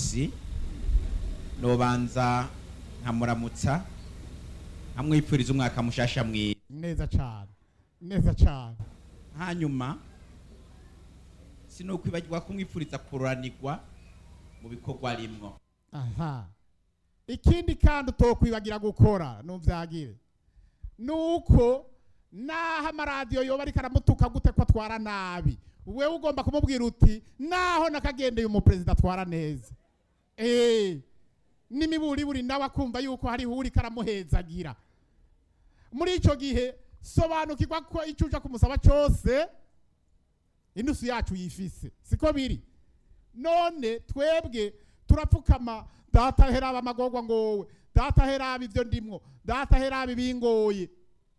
munsi nobanza nkamuramutsa nkamwipfuriza umwaka mushasha mwiza neza cyane neza cyane hanyuma sinokwibagirwa kumwipfuriza kururanirwa mu bikorwa rimwo aha ikindi kandi utokwibagira gukora nuvyagire nuko naho amaradiyo yoba ariko aramutuka gute ko atwara nabi wewe ugomba kumubwira uti naho nakagendeye umuperezida atwara neza eh n'imiburiburi nawe akumva yuko hariho uriko aramuhezagira muri ico gihe sobanukirwa ko icyo uja kumusaba cyose inusu yacu yifise siko biri none twebwe turapfukama data heraba amagorwa ngowe data heraba ivyo ndimwo data heraba ibingoye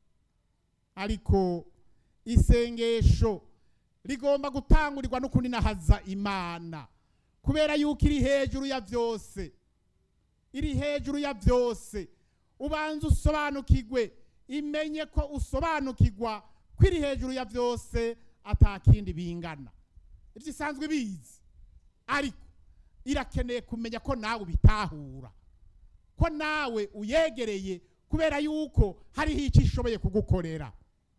ariko isengesho rigomba gutangurirwa no kuninahaza imana kubera yuko iri hejuru ya vyose iri hejuru ya vyose ubanza usobanukirwe imenye ko usobanukirwa ko iri hejuru ya vyose atakindi bingana ivyo isanzwe bizi ariko irakeneye kumenya ko nawe ubitahura ko nawe uyegereye kubera yuko hariho icyo ishoboye kugukorera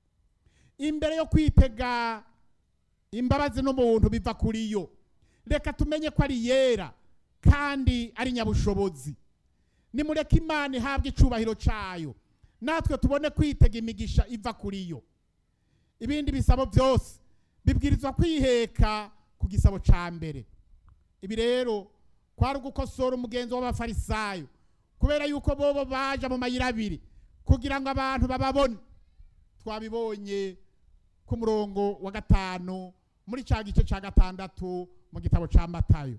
imbere yo kwitega imbabazi n'umuntu biva kuri yo reka tumenye ko ari yera kandi ari nyabushobozi nimureke imana ihabwe icubahiro cayo natwe tubone kwitega imigisha iva kuri yo ibindi bisabo byose bibwirizwa kwiheka ku gisabo ca mbere ibi rero kwari ugukosora umugenzo w'abafarisayo kubera yuko bobo baja mu mayira abiri kugira ngo abantu bababone twabibonye ku murongo wa gatanu muri ca gice ca gatandatu mu gitabo ca matayo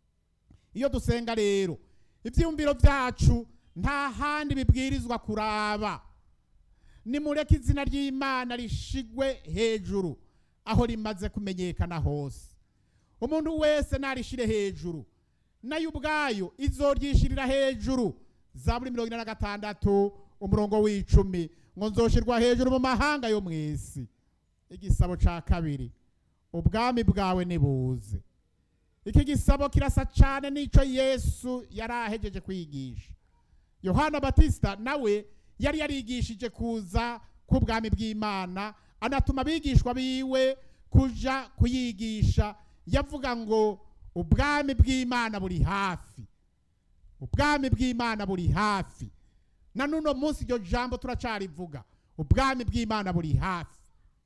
iyo dusenga rero ivyiyumviro vyacu nta handi bibwirizwa kuraba nimureke izina ry'imana rishigwe hejuru aho rimaze kumenyekana hose umuntu wese narishire hejuru nayo ubwayo izoryishirira hejuru zaburi mirongo ine na gatandatu umurongo w'icumi ngo nzoshirwa hejuru mu mahanga yo mu isi igisabo ca kabiri ubwami bwawe nibuze iki gisabo kirasa cane n'ico yesu yari ahejeje kwigisha yohana batisita nawe yari yarigishije kuza k'ubwami bw'imana anatuma abigishwa biwe kuja kuyigisha yavuga ngo ubwami bw'imana buri hafi ubwami bw'imana buri hafi na nuno munsi iryo jambo turacarivuga ubwami bw'imana buri hafi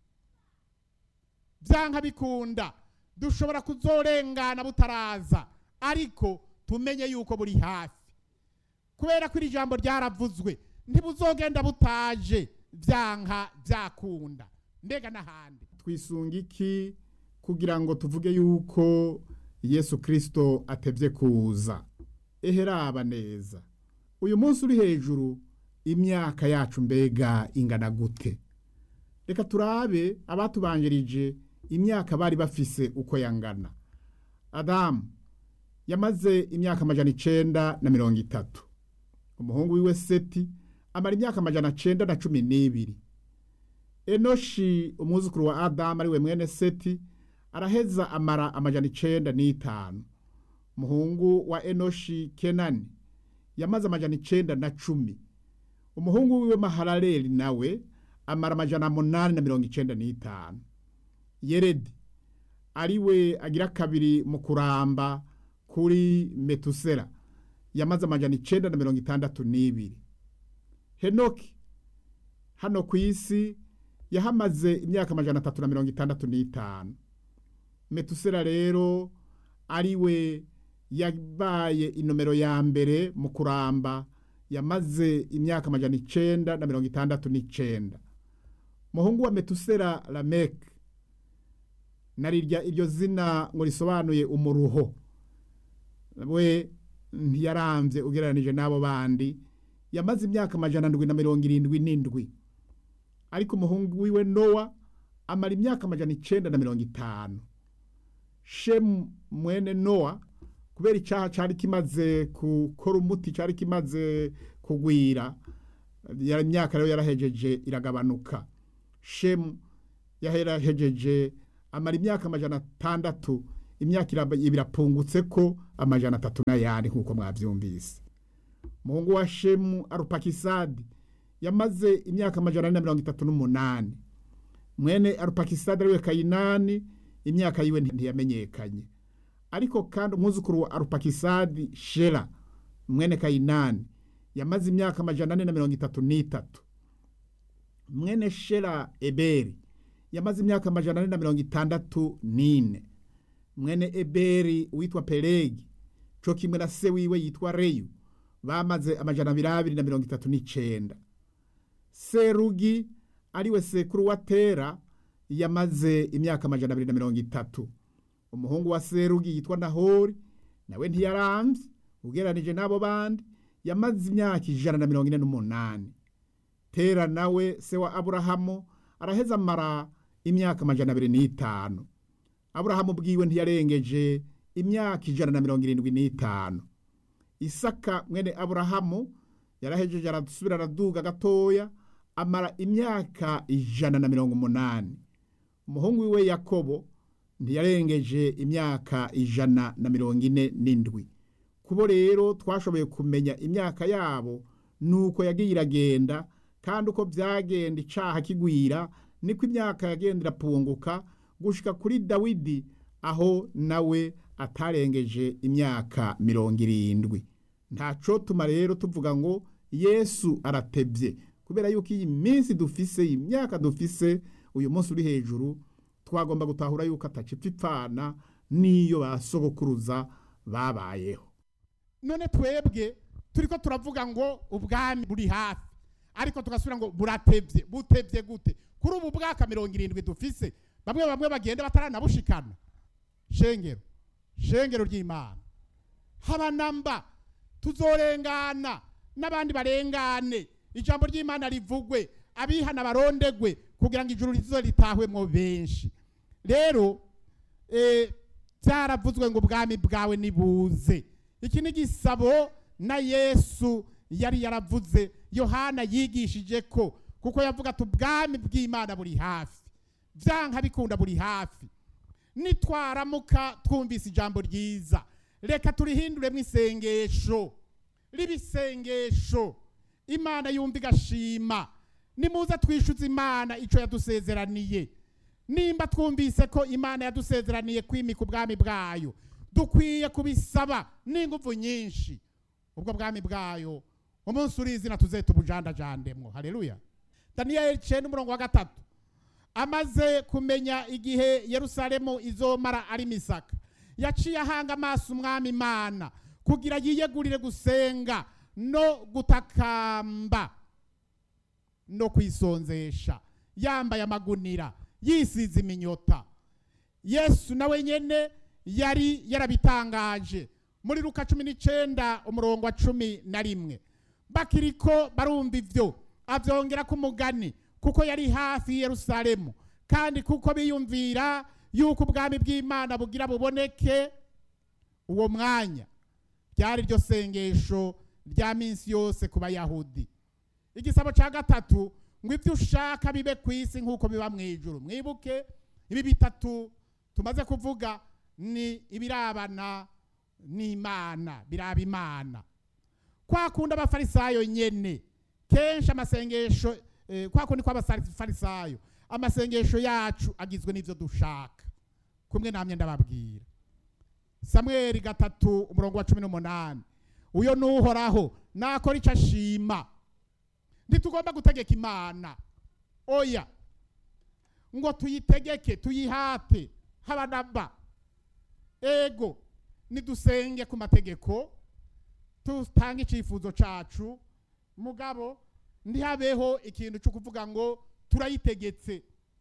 byanka bikunda dushobora kuzorengana butaraza ariko tumenye yuko buri hafi kubera ko iri jambo ryaravuzwe ntibuzogenda butaje byanka byakunda mbega n'ahandi twisunga iki kugira ngo tuvuge yuko yesu kirisito atebye kuza eheraba neza uyu munsi uri hejuru imyaka yacu mbega ingana gute reka turabe abatubanjirije imyaka bari bafise uko yangana adamu yamaze imyaka amajana icenda na mirongo itatu umuhungu wiwe seti amara imyaka amajana cenda na cumi n'ibiri enoshi umwuzukuru wa adamu ariwe mwene seti araheza amara amajana icenda n'itanu umuhungu wa enoshi kenani yamaze amajana icenda na cumi umuhungu wiwe maharareli nawe amara amajana munani na mirongo icenda n'itanu yeredi ariwe agira kabiri mu kuramba kuri metusera yamaze amajana icenda na mirongo itandatu n'ibiri henoki hano ku isi yahamaze imyaka amajana atatu na mirongo itandatu n'itanu metusera rero ariwe yabaye inomero ya mbere mu kuramba yamaze imyaka amajana icenda na mirongo itandatu n'icenda muhungu wa metusera lameke narirya iryo zina ngo risobanuye umuruho we ntiyaramvye ugereranije n'abo bandi yamaze imyaka amajana ndwi na mirongo irindwi n'indwi ariko umuhungu wiwe nowa amara imyaka amajana icenda na mirongo itanu shemu mwene nowa kubera icaha cari kimaze gukora umuti cari kimaze kugwira ya imyaka rero yarahejeje iragabanuka shemu yarahejeje amara imyaka amajana atandatu imyaka iraba- birapungutse ko amajana atatu n'ayandi nk'uko mwabyumvise muhungu wa shemu arupakisadi yamaze imyaka amajana ane na mirongo itatu n'umunani mwene arupakisadi ariwe kayinani imyaka yiwe nti- ntiyamenyekanye ariko kandi umwuzukuru wa arupakisadi shera mwene kayinani yamaze imyaka amajana ane na mirongo itatu n'itatu mwene shera eberi yamaze imyaka amajana ane na mirongo itandatu n'ine mwene eberi witwa pelegi co kimwe na se wiwe yitwa reyu bamaze amajana abiri abiri na mirongo itatu n'icenda serugi ariwe sekuru wa tera yamaze imyaka amajana abiri na mirongo itatu umuhungu wa serugi yitwa nahori nawe ntiyaramvye ugeranije n'abo bandi yamaze imyaka ijana na mirongo ine n'umunani tera nawe se wa aburahamu araheza amara imyaka amajana abiri n'itanu aburahamu bwiwe ntiyarengeje imyaka ijana na mirongo irindwi n'itanu isaka mwene aburahamu yarahejeje arasubira araduga gatoya amara imyaka ijana na mirongo umunani umuhungu wiwe yakobo ntiyarengeje imyaka ijana na mirongo ine n'indwi kubo rero twashoboye kumenya imyaka yabo nuko yagiye iragenda kandi uko byagenda icaha kigwira niko imyaka yagenda irapunguka gushika kuri dawidi aho nawe atarengeje imyaka mirongo irindwi ntaco tuma rero tuvuga ngo yesu aratebye kubera yuko iyi minsi dufise iyi myaka dufise uyu munsi uri hejuru twagomba gutahura yuko atacipfa ipfana n'iyo basogokuruza babayeho none twebwe turiko turavuga ngo ubwami buri hafi ariko tugasubira ngo buratevye butevye gute kuri ubu bwaka mirongo irindwi dufise bamwe bamwe bagenda bataranabushikana shengero shengero ry'imana haba namba tuzorengana n'abandi barengane ijambo ry'imana rivugwe abihana barondegwe kugira ngo ijuru rizo ritahwemwo benshi rero eh, byaravuzwe ngo ubwami bwawe nibuze iki ni igisabo na yesu yari yaravuze yohana yigishije ko kuko yavuga ati ubwami bw'imana buri hafi byanka bikunda buri hafi nitwaramuka twumvise ijambo ryiza reka turihinduremo isengesho riba isengesho imana yumva igashima nimuze twishyuze imana icyo yadusezeraniye nimba twumvise ko imana yadusezeraniye kwimika ubwami bwayo dukwiye kubisaba n'ingufu nyinshi ubwo bwami bwayo umunsi uri izina tuze tubujandajandemwo haleluya daniyeli cenda umurongo wa gatatu amaze kumenya igihe yerusalemu izomara ari misaka yaciye ahanga amaso umwami imana kugira yiyegurire gusenga no gutakamba no kwisonzesha yambaye amagunira yisize iminyota yesu nawe nyene yari yarabitangaje muri luka cumi n'icenda umurongo wa cumi na rimwe bakiriko barumva ivyo avyongera ku mugani kuko yari hafi i yerusalemu kandi kuko biyumvira yuko ubwami bw'imana bugira buboneke uwo mwanya ryari ryo sengesho rya minsi yose ku bayahudi igisabo cya gatatu ngo ibyo ushaka bibe ku isi nk'uko biba mu ijuru mwibuke ibi bitatu tumaze kuvuga ni ibirabana n'imana biraba imana kwa kundi abafarisayo nyene kenshi amasengesho eh, kwa kundi kw'abafarisayo amasengesho yacu agizwe n'ivyo dushaka kumwe namye ndababwira samweli gatatu umurongo wa cumi n'umunani uyo nuhoraho nakora ico ashima ntitugomba gutegeka imana oya ngo tuyitegeke tuyihate haba namba ego nidusenge ku mategeko tutange icifuzo cacu mugabo ntihabeho ikintu cyo kuvuga ngo turayitegetse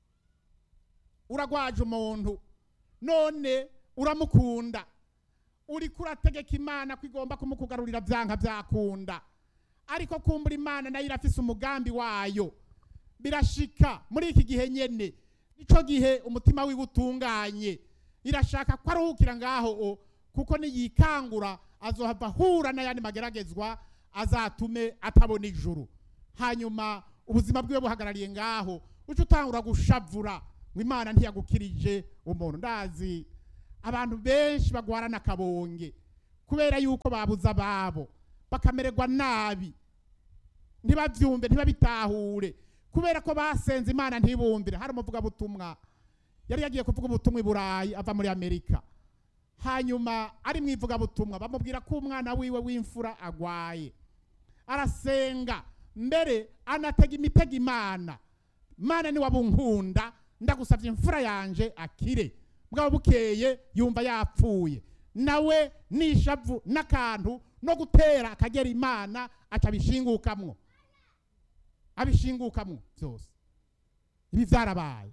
uragwaje umuntu none uramukunda uriko urategeka imana ko igomba kumukugarurira vyanka vyakunda ariko kumbura imana nayo irafise umugambi wayo birashika muri iki gihe nyene nico gihe umutima wiwe utunganye irashaka ko aruhukira ngaho o kuko niyikangura azohava ahura n'ayandi mageragezwa azatume atabona ijuru hanyuma ubuzima bwiwe buhagarariye ngaho uca utangura gushavura ngo imana ntiyagukirije umuntu ndazi abantu benshi bagwarana akabonge kubera yuko babuze ababo bakamererwa nabi ntibabyumve ntibabitahure kubera ko basenze imana ntibumvire hari umuvugabutumwa yari yagiye kuvuga ubutumwa i burayi ava muri amerika hanyuma ari mu ivugabutumwa bamubwira ko umwana wiwe w'imfura agwaye arasenga mbere anatega imitego imana mana ni wabunkunda ndagusabye imfura yanje akire bwaba bukeye yumva yapfuye nawe nishavu n'akantu no gutera akagera imana aca abishingukamwo abishingukamwo byose ibi byarabaye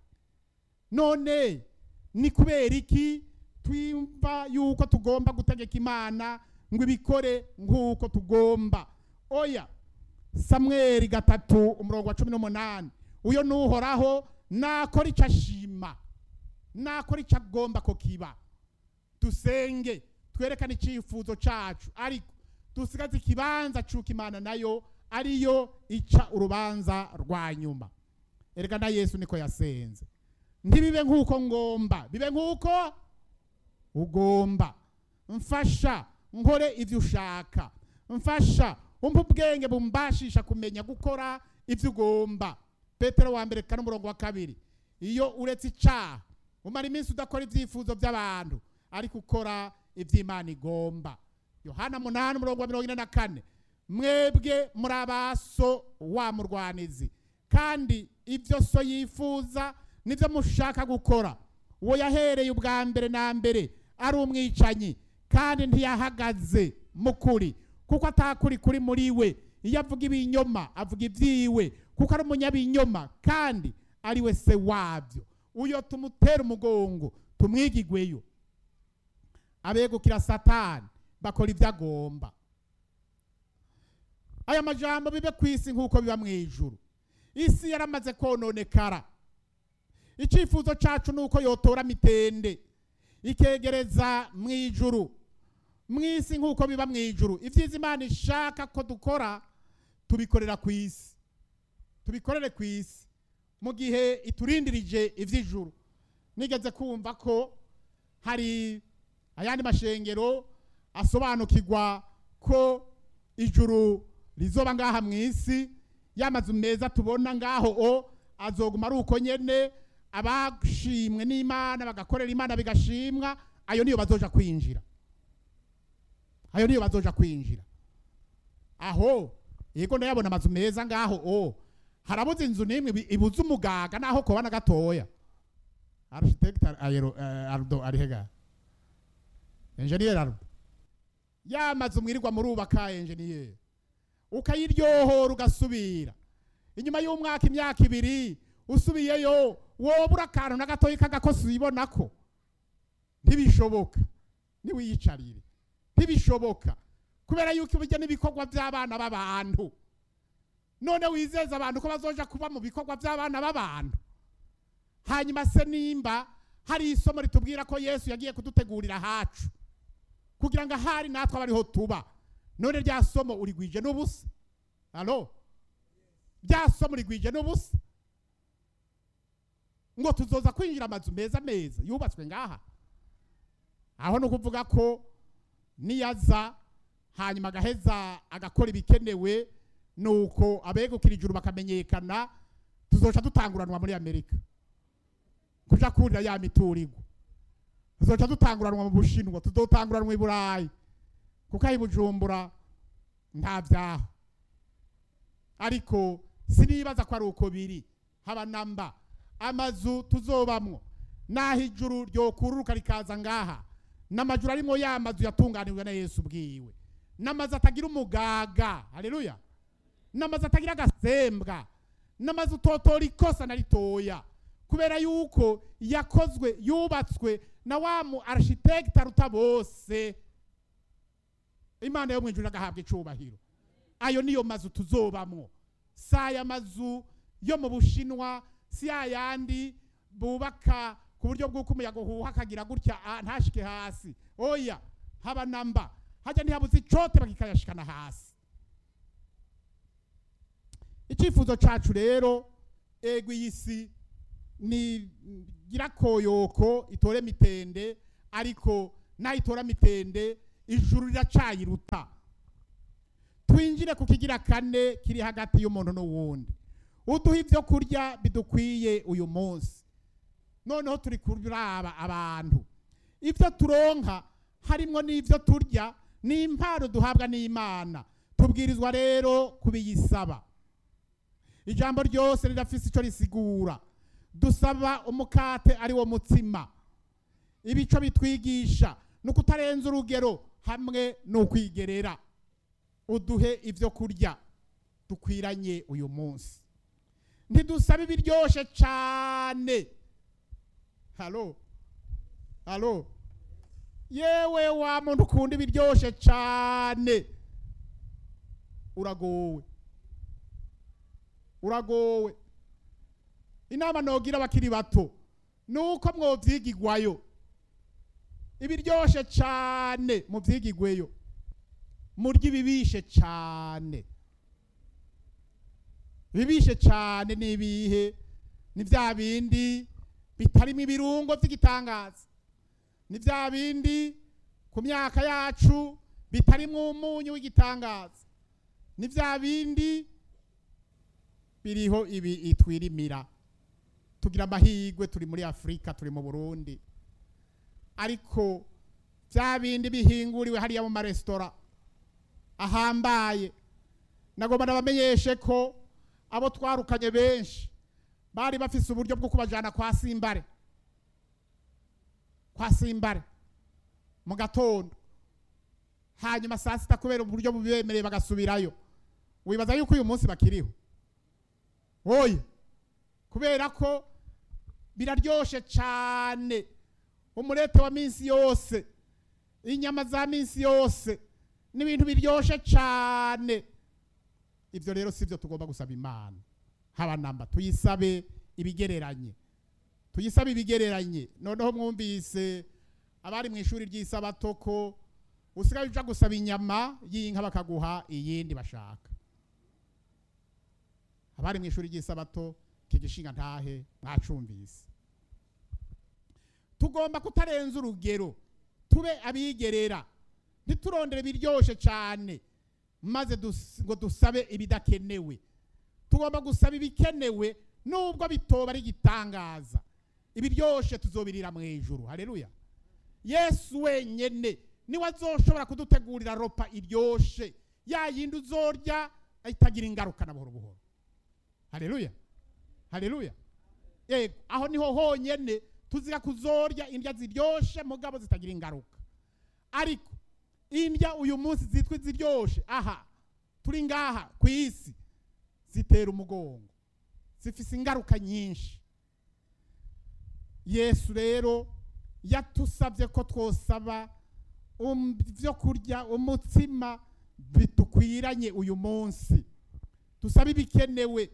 none ni kubera iki twumva yuko tugomba gutegeka imana ngo ibikore nk'uko tugomba oya samweri gatatu umurongo wa cumi n'umunani uyo nuhoraho nakora icyo ashima nakora icyo agomba ko kiba dusenge twerekane icyifuzo cyacu ariko dusigaze ikibanza cy'uko imana nayo ariyo ica urubanza rwa nyuma erega na yesu niko yasenze ntibibe nk'uko ngomba bibe nk'uko ugomba mfasha nkore ibyo ushaka mfasha umpa ubwenge bumbashisha kumenya gukora ibyo ugomba petero wa mbere kane umurongo wa kabiri iyo uretse icyaha umara iminsi udakora ibyifuzo by'abantu ariko ukora iby'imana igomba yohana munani umurongo wa mirongo ine na kane mwebwe muri abaso wa murwanizi kandi ibyo so yifuza nibyo mushaka gukora uwo yahereye ubwa mbere na mbere ari umwicanyi kandi ntiyahagaze mu kuri kuko atakuri kuri muri we iyo avuga ibinyoma avuga ibyiwe kuko ari umunyabinyoma kandi ari we se wabyo uyo tumutera umugongo tumwigigweyo abegukira satani bakora ibyo agomba aya majambo bibe ku isi nk'uko biba mu ijuru isi yaramaze kononekara icyifuzo cyacu ni uko yotora mitende ikegereza mu ijuru mu isi nk'uko biba mu ijuru ibyiza imana ishaka ko dukora tubikorera ku isi tubikorere ku isi mu gihe iturindirije iby'ijuru nigeze kumva ko hari ayandi mashengero asobanukirwa ko ijuru rizoba ngaha mu isi y'amazu meza tubona ngaho o azoguma ari uko nyene abashimwe n'imana bagakorera imana bigashimwa ayo niyo bazoja kwinjira ayo niyo bazoja kwinjira aho yego ndayabona amazu meza ngaho o harabuze inzu n'imwe ibi- ibuze umugaga naho koba na gatoya architect ayero eh, ardo arihega engineer ardo ya mazu mwirirwa murubaka engineer ukayiryohora ugasubira inyuma y'umwaka imyaka ibiri usubiyeyo wobura akantu na gatoya k'agakosi uyibonako ntibishoboka niwiyicarire ntibishoboka kubera yuko burya n'ibikorwa by'abana b'abantu none wizeza abantu ko bazoja kuba mu bikorwa by'abana b'abantu hanyuma se nimba hari isomo ritubwira ko yesu yagiye kudutegurira hacu kugira ngo ahari natwe abe ariho tuba none rya somo urigwije n'ubusa alo rya somo urigwije n'ubusa ngo tuzoza kwinjira amazu meza meza yubatswe ngaha aho ni ukuvuga ko niyaza hanyuma agaheza agakora ibikenewe nuko abegukira ijuru bakamenyekana tuzoca dutanguranwa muri amerika kuja kurira ya miturirwa tuzoca dutanguranwa mu bushinwa tuzotanguranwa i burayi kuko aho i bujumbura nta byaha ariko sinibaza ko ari uko biri haba namba amazu tuzobamwo naho ijuru ryokururuka rikaza ngaha n'amajuru arimo ya mazu yatunganijwe na yesu ubwiwe n'amazu atagira umugaga haleluya n'amazu atagira agasembwa n'amazu utotora ikosa na ritoya kubera yuko yakozwe yubatswe na wa mu architect aruta bose imana yo mu ijuru agahabwa icubahiro ayo niyo mazu tuzobamwo si aya mazu yo mu bushinwa si yayandi bubaka ku buryo bw'uko umuyaga uhuha akagira gutya ah, ntashike hasi oya haba namba hajya ntihabuze icote bakikayashikana hasi icyifuzo cacu rero ego iyi si ni gira koyoko itore mitende ariko nayitora mitende ijuru riracayiruta twinjire ku kigira kane kiri hagati y'umuntu n'uwundi uduha ibyo kurya bidukwiye uyu munsi noneho turi kuraba abantu ibyo turonka harimo n'ibyo turya ni impano duhabwa n'imana tubwirizwa rero kubiyisaba ijambo ryose rirafise icyo risigura dusaba umukate ari wo mutsima ibico bitwigisha ni ukutarenza urugero hamwe n'ukwigerera uduhe ibyo kurya dukwiranye uyu munsi ntidusaba ibiryoshe cyane halo halo yewe wa muntu ukunda ibiryoshe cyane uragowe uragowe inama nogira abakiri bato ni uko mwobyigigwayo ibiryoshe cyane mubyigigweyo murya ibibishe cyane ibibishe cyane ni ibihe ni bya bindi bitarimo ibirungo by'igitangaza ni bya bindi ku myaka yacu bitarimo umunyu w'igitangaza ni bya bindi biriho ibi itwirimira tugira amahirwe turi muri afurika turi mu burundi ariko bya bindi bihinguriwe hariya mu maresitora ahambaye nagomba nabamenyeshe ko abo twarukanye benshi bari bafise uburyo bwo kubajyana kwa simbare kwa simbare mu gatondo hanyuma saa sita kubera uburyo bubemereye bagasubirayo wibaza yuko uyu munsi bakiriho oye kubera ko biraryoshe cyane umurete wa minsi yose inyama za minsi yose ni ibintu biryoshye cyane ibyo rero si byo tugomba gusaba imana haba namba tuyisabe ibigereranye tuyisabe ibigereranye noneho mwumvise abari mu ishuri ry'isabato ko usigaye uja gusaba inyama y'inka bakaguha iyindi bashaka abari mu ishuri ry'isabato kigishinga ntahe mwacumvise tugomba kutarenza urugero tube abigerera ntiturondere biryoshe cyane maze dus- ngo dusabe ibidakenewe tugomba gusaba ibikenewe nubwo bitoba ari igitangaza ibiryoshe tuzobirira mu ijuru haleluya yesu wenyene niwe azoshobora kudutegurira ropa iryoshe ya yindi uzorya itagira ingaruka na buhoro buhoro haleluya haleluya yego aho niho honyene tuzira kuzorya indya ziryoshe mugabo zitagira ingaruka ariko indya uyu munsi zitwa iziryoshe aha turi ngaha ku isi zitera umugongo zifise ingaruka nyinshi yesu rero yatusabye ko twosaba um- vyo kurya umutsima bitukwiranye uyu munsi dusabe ibikenewe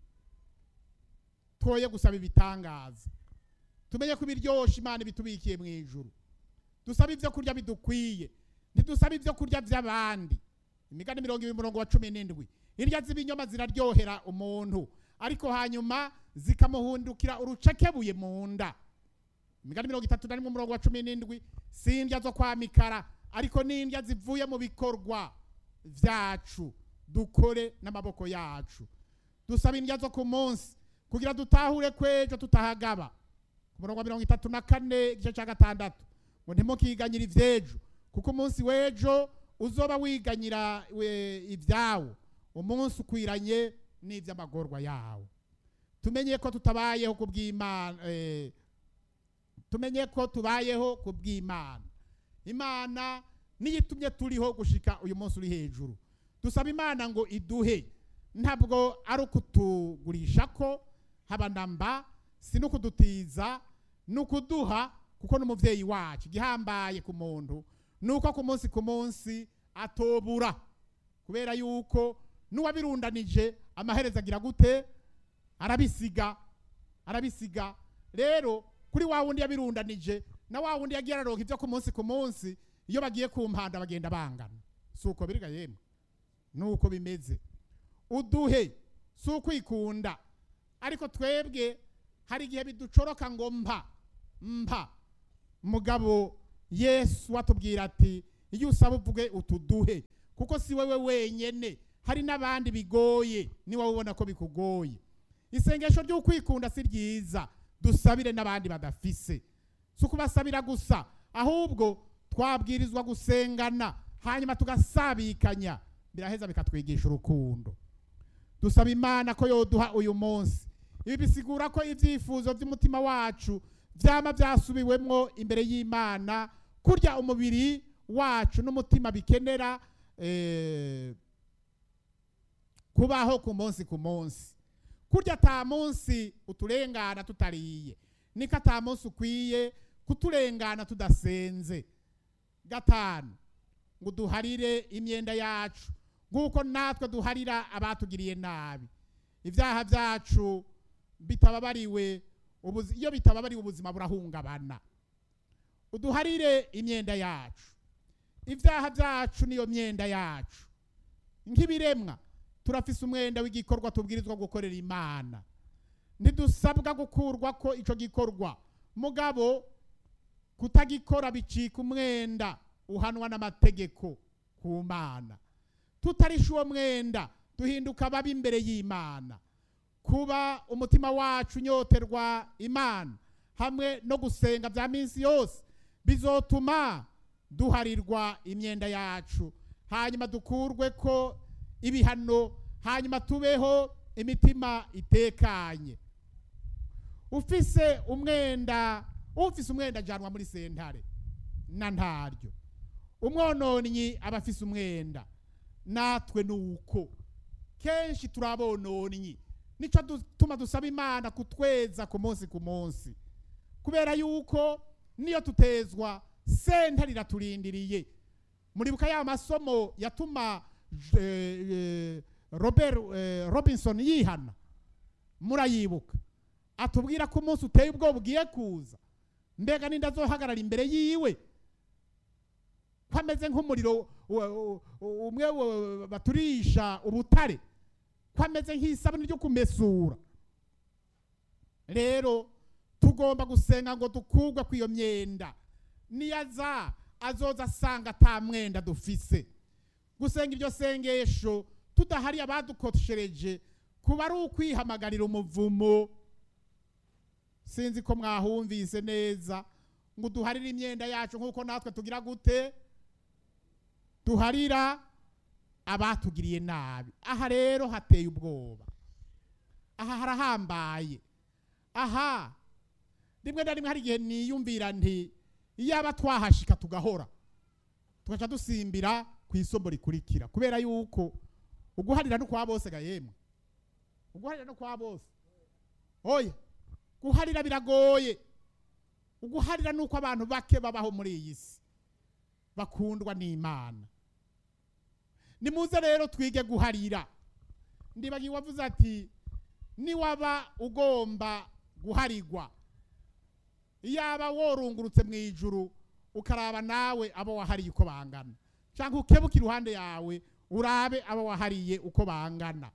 twoye gusaba ibitangaza tumenye ko ibiryoshe imana ibitubikiye mu ijuru dusabe ibyo kurya bidukwiye ntidusabe ibyo kurya by'abandi imigani mirongo ibiri umurongo wa cumi n'indwi indya z'ibinyoma ziraryohera umuntu ariko hanyuma zikamuhundukira urucekebuye mu nda imigani mirongo itatu na rimwe umurongo wa cumi n'indwi si indya zo kwa mikara ariko ni indya zivuye mu bikorwa byacu dukore n'amaboko yacu dusaba indya zo ku munsi kugira dutahure kwejo tutahagaba ku murongo wa mirongo itatu na kane igice cya gatandatu ngo ntimukiganyire ivy'ejo kuko umunsi w'ejo uzoba wiganyira we- ibyawo umunsi ukwiranye n'iby'amagorwa yawo tumenye ko tutabayeho ku bw'imana eh, tumenye ko tubayeho ku bw'imana imana niyo itumye turiho gushika uyu munsi uri hejuru dusaba imana ngo iduhe ntabwo ari ukutugurisha ko haba namba si no kudutiza ni ukuduha kuko n'umubyeyi wacu igihambaye ku muntu ni uko ku munsi ku munsi atobura kubera yuko n'uwabirundanije amaherezo agira gute arabisiga arabisiga rero kuri wa wundi yabirundanije na wa wundi yagiye araronka ibyo ku munsi ku munsi iyo bagiye ku mpanda bagenda bangana si uko biriga yemwe ni uko bimeze uduhe si ukwikunda ariko twebwe hari igihe biducoroka ngo mpa mpa mugabo yesu atubwira ati iyo usaba uvuge utuduhe kuko si wewe wenyene hari n'abandi bigoye niba ubona ko bikugoye isengesho ry'ukwikunda si ryiza dusabire n'abandi badafise si ukubasabira gusa ahubwo twabwirizwa gusengana hanyuma tugasabikanya biraheza bikatwigisha urukundo dusaba imana ko yoduha uyu munsi ibi bisigura ko ibyifuzo by'umutima wacu byaba byasubiwemwo imbere y'imana kurya umubiri wacu n'umutima bikenera eh, kubaho ku munsi ku munsi kurya ata munsi uturengana tutariye niko ata munsi ukwiye kuturengana tudasenze gatanu ngo duharire imyenda yacu nk'uko natwe duharira abatugiriye nabi ibyaha byacu bitababariwe ubuzi- iyo bitababariwe ubuzima burahungabana uduharire imyenda yacu ibyaha byacu niyo myenda yacu nk'ibiremwa turafise umwenda w'igikorwa tubwirizwa gukorera imana ntidusabwa gukurwa ko icyo gikorwa mugabo kutagikora bicika umwenda uhanwa n'amategeko ku mana tutarisha uwo mwenda duhinduka babi imbere y'imana kuba umutima wacu unyoterwa imana hamwe no gusenga bya minsi yose bizotuma duharirwa imyenda yacu hanyuma dukurwe ko ibihano hanyuma tubeho imitima itekanye ufise umwenda ufise umwenda ajyanwa muri sentare na ntaryo umwononnyi aba afise umwenda natwe ni uko kenshi turabononnyi nicyo dutuma dusaba imana kutweza ku munsi ku munsi kubera yuko niyo tutezwa sentare iraturindiriye muribuka ya masomo yatuma eh, eh, robert eh, robinson yihana murayibuka atubwira ko umunsi uteye ubwoba ugiye kuza mbega ninde azohagarara imbere yiwe ko ameze nk'umuriro wa- u- u- umwe wa- baturisha ubutare ko ameze nk'isabune ryo kumesura rero tugomba gusenga ngo dukugwe ku iyo myenda niyaza azoza asanga ata mwenda dufise gusenga iryo sengesho tudahari abadukoshereje kuba ari ukwihamagarira umuvumo sinzi ko mwahumvise neza ngo duharire imyenda yacu nk'uko natwe tugira gute duharira abatugiriye nabi aha rero hateye ubwoba aha harahambaye aha rimwe na rimwe hari igihe niyumvira nti iyaba twahashika tugahora tugaca dusimbira ku isomo rikurikira kubera yuko uguharira no kwa bose ga yemwe uguharira no kwa bose oya guharira biragoye uguharira nuko abantu bake babaho muri iyi si bakundwa n'imana nimuze rero twige guharira ndibagiwe wavuze ati niwaba ugomba guharigwa iyaba worungurutse mu ijuru ukaraba nawe abo wahariye uko bangana cyangwa ukebuka iruhande yawe urabe abo wahariye uko bangana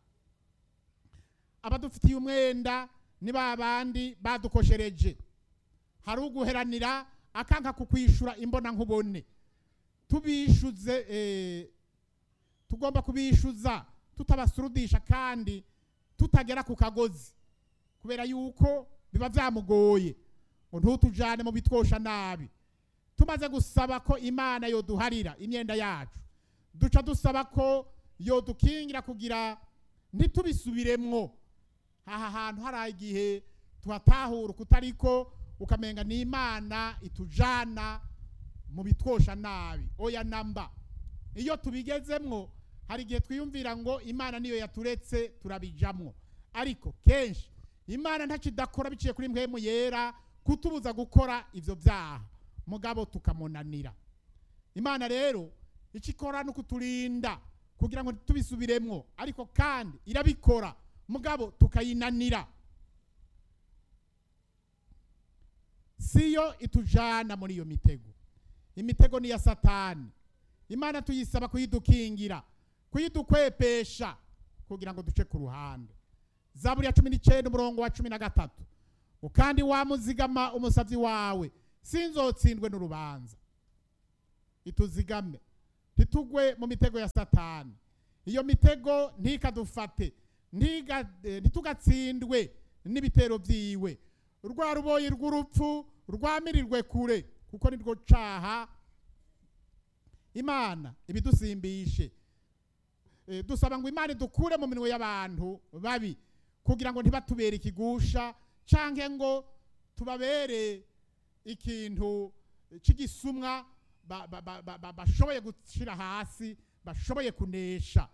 abadufitiye umwenda ni ba bandi badukoshereje hari uguheranira akanka kukwishura imbona nkubone tubishuze eh, tugomba kubishuza tutabasurudisha kandi tutagera ku kagozi kubera yuko biba byamugoye ngo ntutujane mu bitwosha nabi tumaze gusaba ko imana yoduharira imyenda yacu duca dusaba ko yodukingira kugira ntitubisubiremwo aha hantu hari igihe tuhatahura kutariko ukamenga ni imana itujana mu bitwosha nabi oya namba iyo tubigezemwo hari igihe twiyumvira ngo imana niyo yaturetse turabijamwo ariko kenshi imana ntakidakora biciye kuri mpwemu yera kutubuza gukora ivyo byaha mugabo tukamunanira imana rero icyo ikora ni ukuturinda kugira ngo ntitubisubiremwo ariko kandi irabikora mugabo tukayinanira siyo itujana muri iyo mitego imitego ni iya satani imana tuyisaba kuyidukingira kuyidukwepesha kugira ngo duce ku ruhande zaburi ya cumi n'icyenda umurongo wa cumi na gatatu ngo kandi wamuzigama umusabyi wawe sinzotsindwe n'urubanza ituzigame ntitugwe mu mitego ya satani iyo mitego ntikadufate ntiga- eh, ntitugatsindwe n'ibitero byiwe rwa ruboyi rw'urupfu rwamirirwe kure kuko nirwo caha imana ibidusimbishe Eh, dusaba ngo imana idukure mu minwe y'abantu babi kugira ngo ntibatubere ikigusha canke ngo tubabere ikintu cy'igisumwa ba- ba- ba- ba- ba- bashoboye gushyira hasi bashoboye kunesha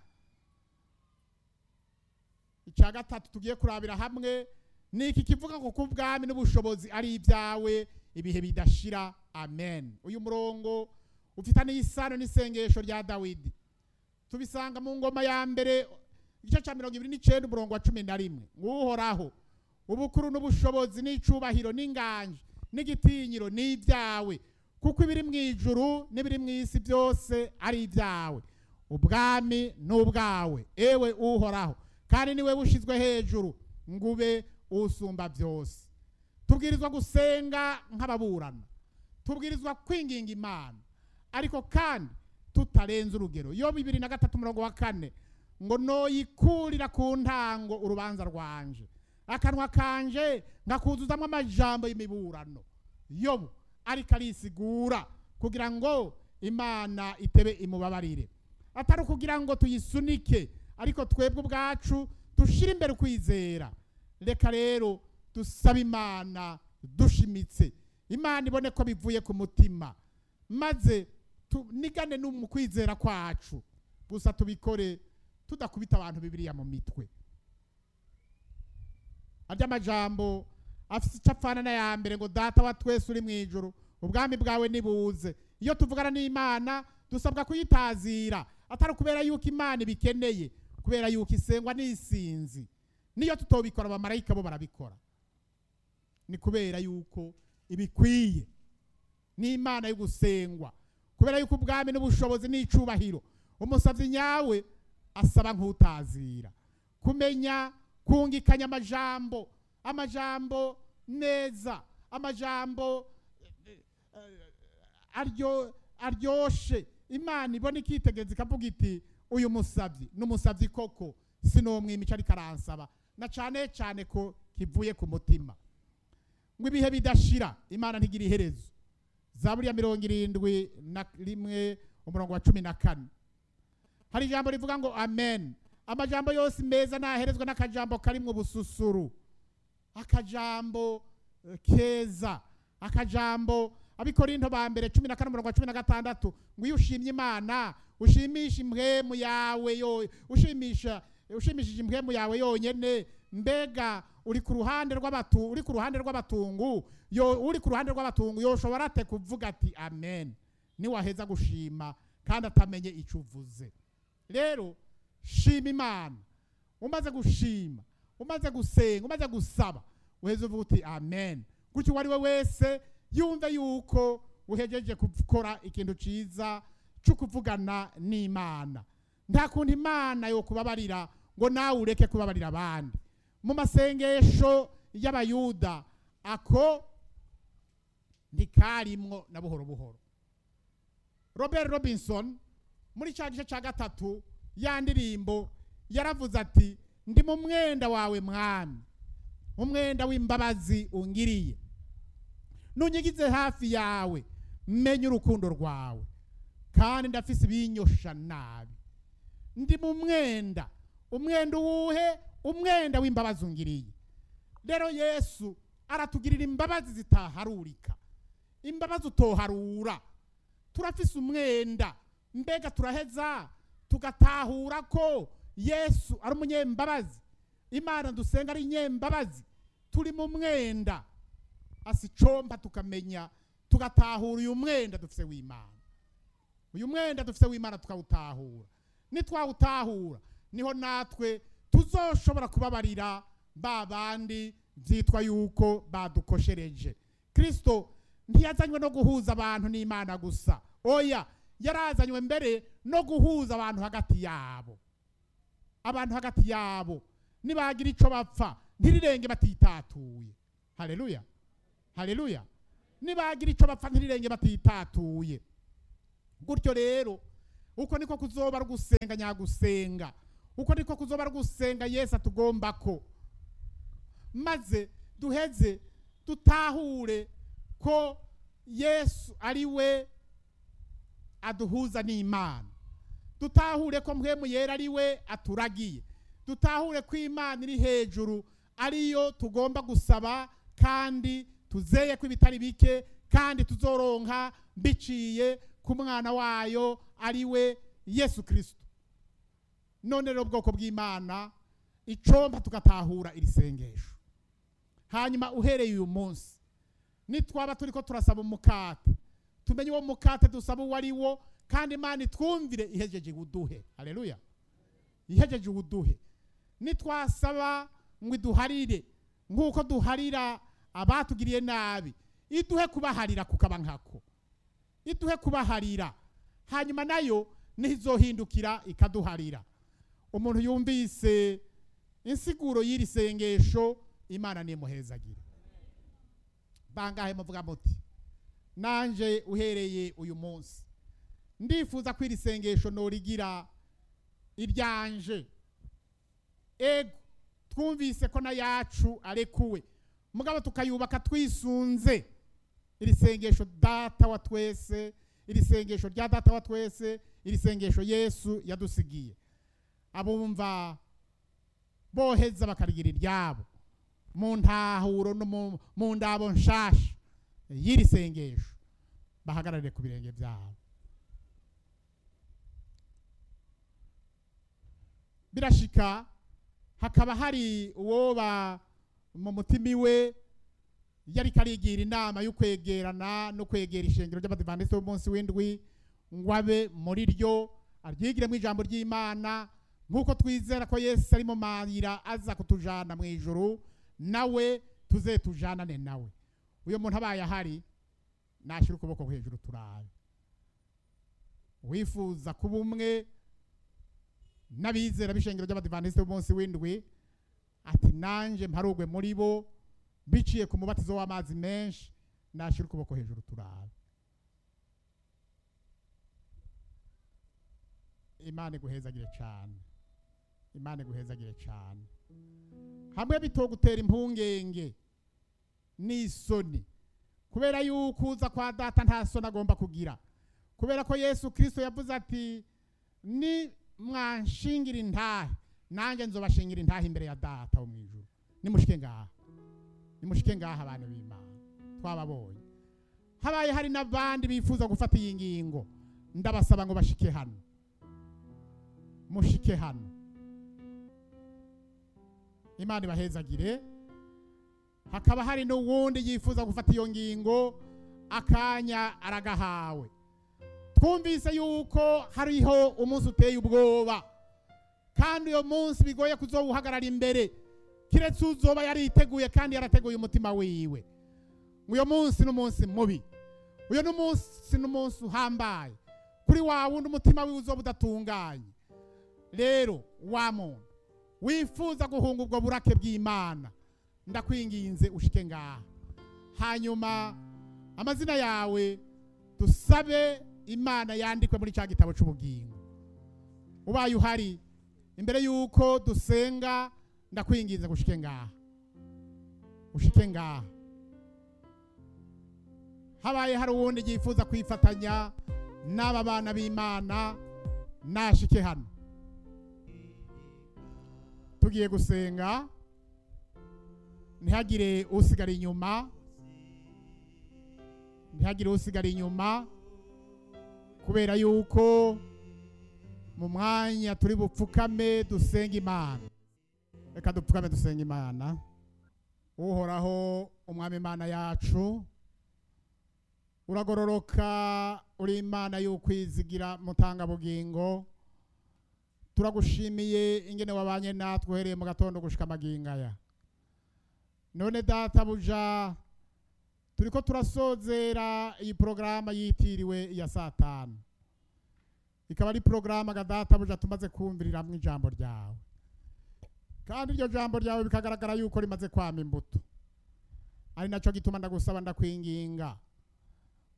icya gatatu tugiye kurabira hamwe ni iki kivuga ngo ku bwami n'ubushobozi ari ibyawe ibihe bidashira amen uyu murongo ufitaniye isano n'isengesho rya dawidi tubisanga mu ngoma ya mbere igice cya mirongo ibiri n'icyenda umurongo wa cumi na rimwe nguhoraho ubukuru n'ubushobozi n'icubahiro n'inganje n'igitinyiro ni ibyawe kuko ibiri mu ijuru n'ibiri mu isi byose ari ibyawe ubwami ni ubwawe ewe uhoraho kandi niwe bushyizwe hejuru ngo ube usumba byose tubwirizwa gusenga nk'ababurana tubwirizwa kwinginga imana ariko kandi tutarenze urugero yo bibiri na gatatu umurongo wa kane ngo noyikurira ku ntango urubanza rwanje akanwa kanje ngakuzuzamo amajambo y'imiburano yobu ariko arisigura kugira ngo imana itebe imubabarire atari ukugira ngo tuyisunike ariko twebwe ubwacu dushire imbere ukwizera reka rero dusabe imana dushimitse imana ibone ko bivuye ku mutima maze tunigane no mu kwizera kwacu gusa tubikore tudakubita abantu bibiliya mu mitwe arya amajambo afite icyo apfana n'aya mbere ngo data wa twese uri mu ijuru ubwami bwawe nibuze iyo tuvugana n'imana dusabwa kuyitazira atari ukubera yuko imana ibikeneye kubera yuko isengwa n'isinzi niyo tutobikora abamarayika bo barabikora ni kubera yuko ibikwiye n'imana yo gusengwa kubera yuko ubwami n'ubushobozi n'icubahiro umusabyi nyawe asaba nk'utazira kumenya kungikanya amajambo amajambo neza amajambo eh, eh, aryo aryoshe imana ibona ikitegereza ikavuga iti uyu musabyi n'umusabyi koko sinomwimica ariko aransaba na cyane cyane ko kivuye ku mutima ngo ibihe bidashira imana ntigira iherezo zaburi ya mirongo irindwi na rimwe umurongo wa cumi na kane hari ijambo rivuga ngo amen amajambo yose meza naherezwa n'akajambo karimwo ubususuru akajambo eh, keza akajambo abikorinto ba mbere cumi na kane umurongo wa cumi na gatandatu ngo iyo ushimye imana ushimisha impwemu yawe yo ushimisha ushimishije impwemu yawe yonyene mbega uri ku ruhande rw'abatu uri ku ruhande rw'abatungu yo uri ku ruhande rw'abatungu yoshobora ate kuvuga ati amen niwaheza gushima kandi atamenye icyo uvuze rero shima imana umaze gushima umaze gusenga umaze gusaba uheze uvuga uti amen gutyo uwo ari we wese yumve yuko uhejeje gukora ikintu cyiza cyo kuvugana n'imana nta kuntu imana yo kubabarira ngo nawe ureke kubabarira abandi mu masengesho y'abayuda ako ntikarimwo na buhoro buhoro robert robinson muri cya gice cya gatatu ya ndirimbo yaravuze ati ndi mu mwenda wawe mwami umwenda w'imbabazi ungiriye nunyigize hafi yawe menye urukundo rwawe kandi ndafise ibinyosha nabi ndi mu mwenda umwenda uwuhe umwenda w'imbabazi ungiriye rero yesu aratugirira imbabazi zitaharurika imbabazi utoharura turafise umwenda mbega turaheza tugatahura ko yesu ari umunyembabazi imana dusenga ari inyembabazi turi mu mwenda asicomba tukamenya tugatahura uyu mwenda dufise w'imana uyu mwenda dufise w'imana tukawutahura nitwawutahura niho natwe tuzoshobora kubabarira ba bandi byitwa yuko badukoshereje kristo ntiyazanywe no guhuza abantu n'imana gusa oya yarazanywe mbere no guhuza abantu hagati yabo abantu hagati yabo nibagira icyo bapfa ntirirenge batitatuye haleluya haleluya nibagira icyo bapfa ntirirenge batitatuye gutyo rero uko niko kuzoba ari gusenga nyagusenga uko niko kuzoba ari gusenga yesu atugomba ko maze duheze dutahure ko yesu ari we aduhuza n'imana dutahure ko mpwemu yera ari we aturagiye dutahure ko imana iri hejuru ariyo tugomba gusaba kandi tuzeye ko ibitari bike kandi tuzoronka biciye ku mwana wayo ari we yesu kirisito none rero ubwoko bw'imana icomba tugatahura iri sengesho hanyuma uhereye uyu munsi nitwaba turi ko turasaba umukate tumenye uwo mukate dusaba uwo ari wo kandi imana itwumvire ihejeje uduhe haleluya ihejeje uduhe nitwasaba ngo iduharire nk'uko duharira abatugiriye nabi iduhe kubaharira kukaba nkako iduhe kubaharira hanyuma nayo nizohindukira ikaduharira umuntu yumvise insiguro y'iri sengesho imana nimuhezagire bangahe muvuga muti nanje uhereye uyu munsi ndifuza ko iri sengesho norigira iryanje ego twumvise ko na yacu arekuwe mugabo tukayubaka twisunze iri sengesho data wa twese iri sengesho rya data wa twese iri sengesho yesu yadusigiye abumva boheza bakarigira iryabo mu ntahuro no mu- mu ndabo nshasha y'iri sengesho bahagararire ku birenge byabo birashika hakaba hari uwoba mu mutima iwe yari karigira inama yo kwegerana no kwegera ishengero ry'abadivantisite b'umunsi w'indwi ngo abe muri ryo aryigiremo ijambo ry'imana nk'uko twizera ko yesu ari mu mayira aza kutujana mu ijuru nawe tuze tujanane nawe uyu muntu abaye ahari nashyira ukuboko hejuru turabe wifuza kuba umwe n'abizera b'ishengero ry'abadivantisite b'umunsi w'indwi ati nanjye mparugwe muri bo biciye ku mubatizo w'amazi menshi nashyira ukuboko hejuru turabe imana iguhezagire cyane imana iguhezagire cyane hamwe bitogutera impungenge n'isoni kubera yuko uza kwa data nta soni agomba kugira kubera ko yesu kirisito yavuze ati ni mwanshingira intahe nanjye nzobashingira intahe imbere ya data wo mu ijuru nimushike ngaha nimushike ngaha abantu b'imana twababonye habaye hari n'abandi bifuza gufata iyi ngingo ndabasaba ngo bashike hano mushike hano imana ibahezagire hakaba hari n'uwundi yifuza gufata iyo ngingo akanya aragahawe twumvise yuko hariho umunsi uteye ubwoba kandi uyo munsi bigoye kuzowuhagarara imbere kiretse uzoba yariteguye kandi yarateguye umutima wiwe uyo munsi ni umunsi mubi uyo ni umunsi ni umunsi uhambaye kuri wa wundi umutima wiwe uzoba udatunganye rero wa muntu wifuza guhunga ubwo burake bw'imana ndakwinginze ushike ngaha hanyuma amazina yawe dusabe imana yandikwe muri cya gitabo cy'ubugingo ubaye uhari imbere y'uko dusenga ndakwinginze ngo ushike ngaha ushike ngaha habaye hari uwundi yifuza kwifatanya n'aba bana b'imana nashike hano tugiye gusenga ntihagire usigara inyuma ntihagire usigara inyuma kubera yuko mu mwanya turi bupfukame dusenga imana reka dupfukame dusenga imana uhoraho umwami imana yacu uragororoka uri imana y'ukwizigira mutangabugingo turagushimiye ingene wabanye natwe uhereye mu gatondo gushika amagingaya none data buja turiko turasozera iyi porogaramu yitiriwe iya saa tanu ikaba ari porogaramu data buja tumaze kumviriramwo ijambo ryawe kandi iryo jambo ryawe bikagaragara yuko rimaze kwama imbuto ari nacyo gituma ndagusaba ndakwinginga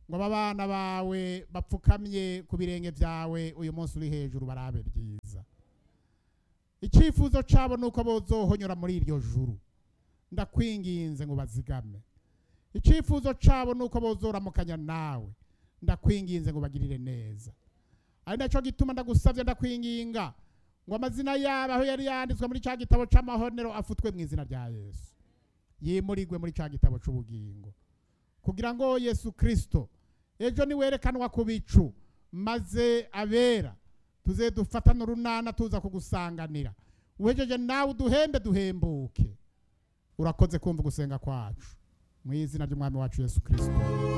ngo aba bana bawe bapfukamye ku birenge byawe uyu munsi uri hejuru barabe ryiza icyifuzo cyabo ni uko bozohonyora muri iryo juru ndakwinginze ngo bazigame icyifuzo cyabo ni uko bozoramukanya nawe ndakwinginze ngo bagirire neza ari nacyo gituma ndagusabye ndakwinginga ngo amazina yabo aho yari yanditswe muri cya gitabo cy'amahonero afutwe mu izina rya yesu yimurigwe muri cya gitabo cy'ubugingo kugira ngo yesu kirisito ejo niwerekanwa ku bicu maze abera tuze dufatane urunana tuza kugusanganira uhejeje nawe uduhembe duhembuke urakoze kumva gusenga kwacu mu izina ry'umwami wacu yesu kirisito